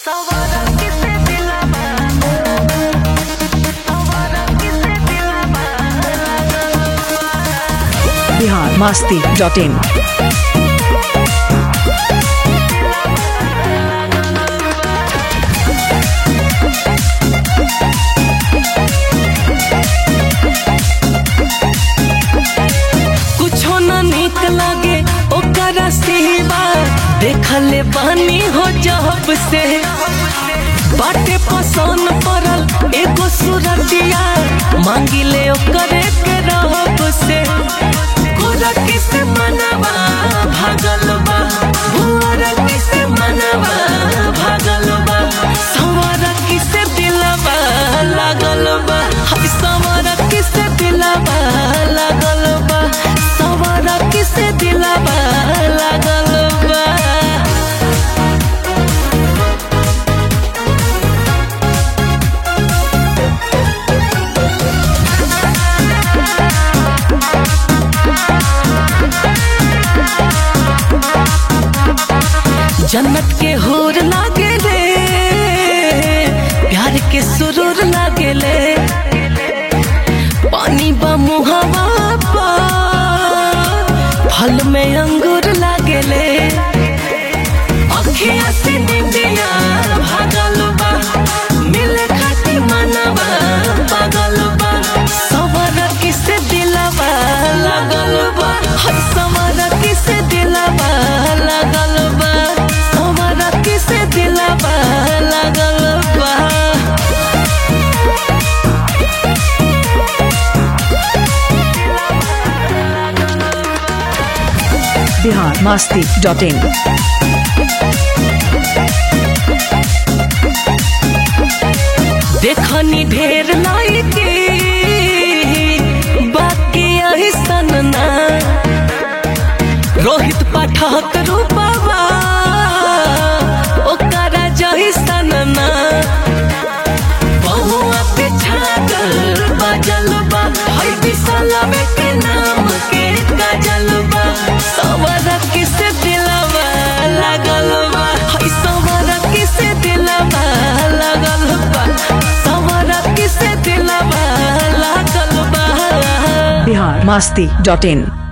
Bihar Masti dot in कुछो न निक लागे ओकरा सिवा देखले बानी हो जब से बाटे पसंद पड़ल एगो सूरतिया मांगिले ओकरे के रहब से गोरकी से मनवा भागल बा भुअरकी से मनवा भागल बा संवरकी से दिलवा लागल बा हाय संवरकी से दिलवा लागल बा संवरकी से दिलवा लागल बा जन्नत के होर लागे ले प्यार के सुरूर लागे ले पानी बा मुहावा पा फल में अंगूर लागे ले अखिया से निंदिया भागल बा मिले खाती मनवा पागल बा सवर किसे दिलवा लागल बा हर सवर किसे दिलवा लागल बा सवर किसे दिलवा लागल बा बिहार मस्ती डॉट इन देखनी ढेर लाइके बाकी ऐसन ना रोहित पाठक रूपवा ओकरा जैसन ना बहुआ पे छागल बजल बा हई बिसलवे के नाम के गजल बा सवर किसे दिलवा लागल बा हई सवर किसे दिलवा लागल बा सवर किसे दिलवा लागल बा बिहार मस्ती डॉट इन